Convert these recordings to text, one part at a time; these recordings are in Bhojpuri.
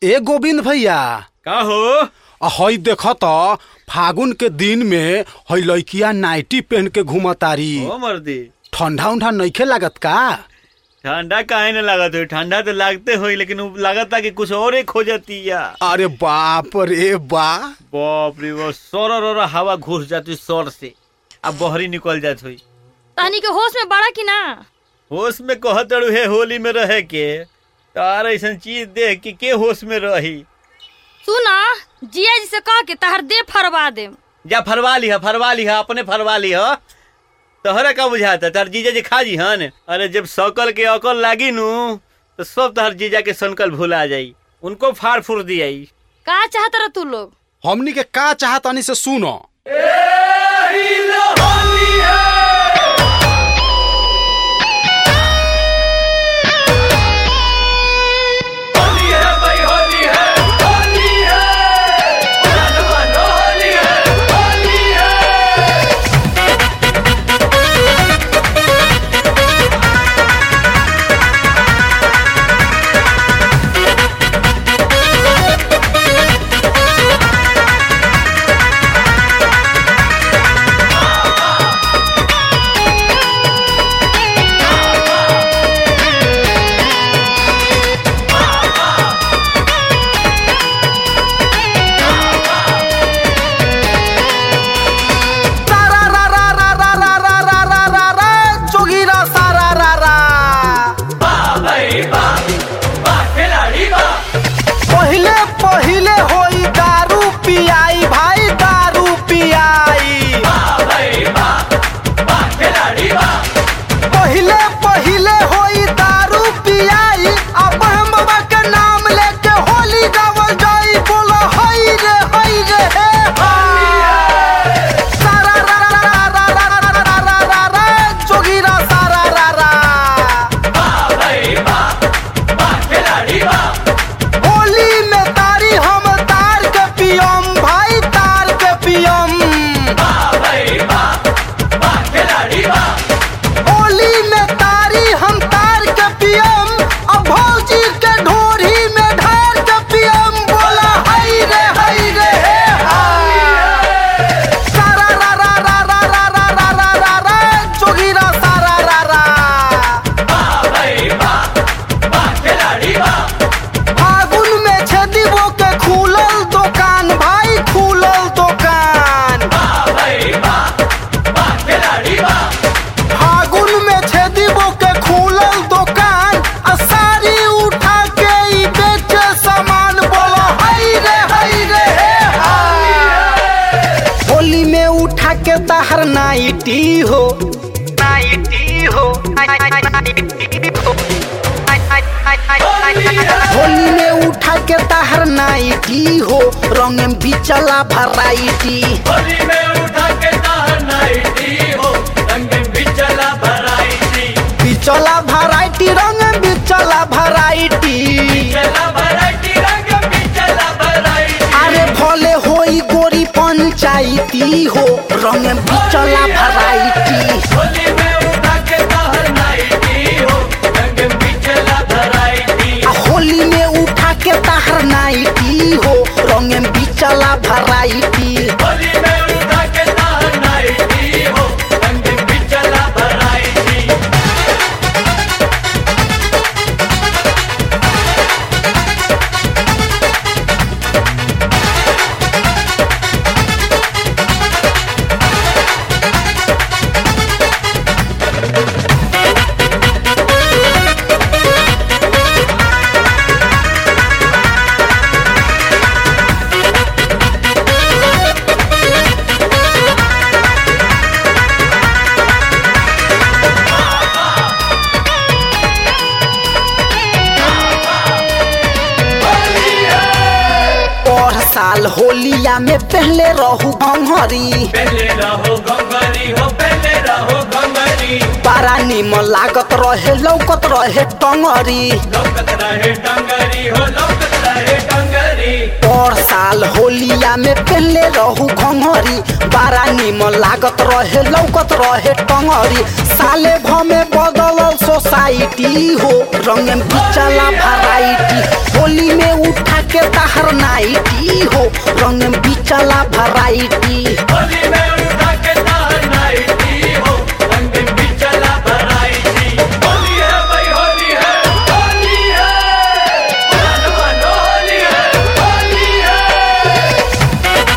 ए गोविंद भैया का हो आ हई देख त फागुन के दिन में हई लइकिया नाइटी पहन के घूमतारी ओ मर्दी ठंडा उंडा नइखे लागत का ठंडा काहे न लागत हो ठंडा तो लागते होई लेकिन उ लागता कि कुछ और ही खोजती या अरे बाप रे बा बाप रे बाप सर और हवा घुस जाती सर से अब बहरी निकल जात होई तहनी के होश में बड़ा कि ना होश में कहत है होली में रहे के तार ऐसा चीज देख के के होश में रही सुना जिया जी से कह के तहर दे फरवा दे जा फरवा लिहा फरवा लिहा अपने फरवा लिहा तहरा का बुझाता तार जीजा जी खा जी हन अरे जब सकल के अकल लागी नु तो सब तहर जीजा के सनकल भुला जाई उनको फाड़ फूर दियाई का चाहत रह तू लोग हमनी के का चाहतनी से सुनो पहिले पहिले होई दारू पियाई भाई दारू पियाई पहिले पहिले होई दारू पियाई अब हम बाबा के नाम लेके होली गावल जाई बोलो हई रे हई रे हे हाय। सारा रा रा रा रा रा रा रा रा रा रा रा जोगीरा सारा रा रा होली में तारी हम तार के पियम भाई तार के पियम होली में तारी हम तार के पियम अब भौजी के ढोरी में ढार के पियम बोला हई रे हई रे हे हाय। सारा रा रा रा रा रा रा रा रा रा रा जोगीरा सारा रा रा फागुन में छेदीबो के खुलल दुकान भाई खुलल दुकान फागुन में छेदीबो के खुलल दुकान आ साड़ी उठा के ई बेचे सामान बोलो हई रे हई रे हे हाय। होली में उठा के तहर नाइटी हो नाइटी हो होली में उठा के तहर नाइटी हो रंग में बिचला भराइटी बिचला भराइटी रंग में बिचला भराइटी अरे भले होई गोरी पंचायती हो रंग में बिचला भराइटी आ होली में उठा के तहर नाइटी हो रंग में बिचला भराइटी और साल होलिया में पहले रहू घंघरी बड़ा निमन लागत रहे लौकत रहे टंगरी और साल होलिया में पहले रहू घंघरी बड़ा निमन लागत रहे लौकत रहे टंगरी साले भमे बदलल सो सोसाइटी हो रंग में बिचला वैरायटी होली में उठा के ताहर नाइटी हो रंग में बिचला वैरायटी होली में उठा के तार नाइटी हो रंग बिचला वैरायटी होली है भाई होली है होली है मन मन होली है होली है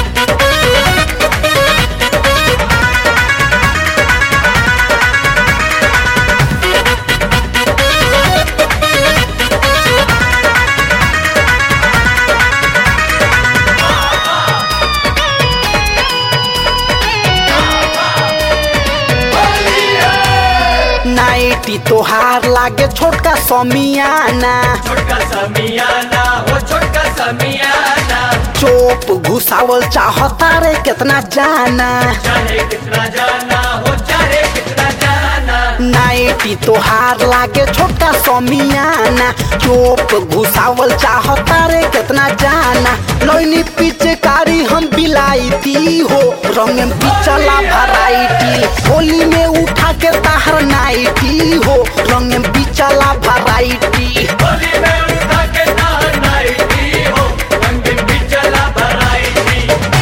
नाइटी तोहार लागे छोटका समियाना छोटका समियाना हो छोटका समियाना चोप घुसावल चाहता रे कितना जाना चाहे कितना जाना हो चाहे कितना जाना नाइटी तोहार लागे छोटका समियाना चोप घुसावल चाहता रे कितना जाना लोनी पिचकारी हम बिलाईती हो रंग में बिचला वैरायटी होली में उठा के ताहर नाइटी हो रंग में बिचला वैरायटी होली में उठा के तार नाइटी हो रंग बिचला वैरायटी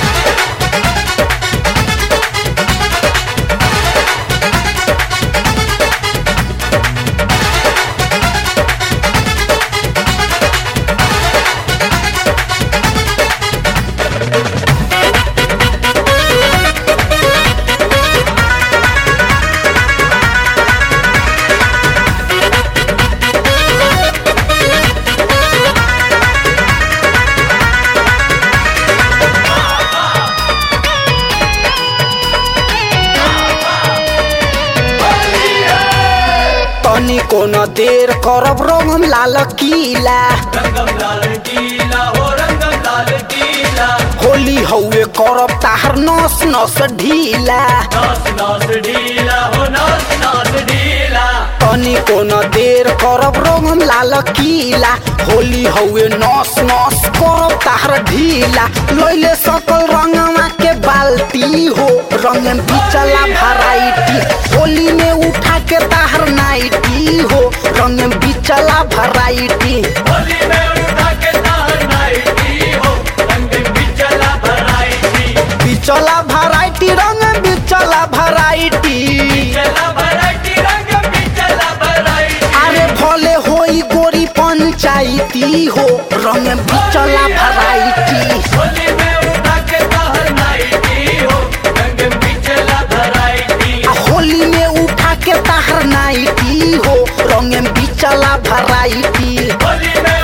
तनी कोनो देर करब रंगम लाल किला रंगम लाल गीला हो रंगम लाल गीला होली हौवे करब ताहर नस नस ढीला नास नास ढीला हो नास नास ढीला तनी कोनो देर करब रंगम लाल किला होली हौवे नस नस करब ताहर ढीला लैले सकल रंगवा के बाल्टी हो रंग में बिचला वैरायटी होली में उठा के ताहर नाइटी हो रंग में बिचला वैरायटी होली में उठा के तार नाइटी हो रंग बिचला वैरायटी बिचला वैरायटी रंग में बिचला वैरायटी चला वैरायटी रंग बिचला वैरायटी अरे भले होई गोरी पंचायती हो रंग में बिचला वैरायटी होली में उठा के तार नाइटी हो रंग बिचला वैरायटी आ होली में उठा के ताहर नाइटी हो रंग में बिचला वैरायटी होली में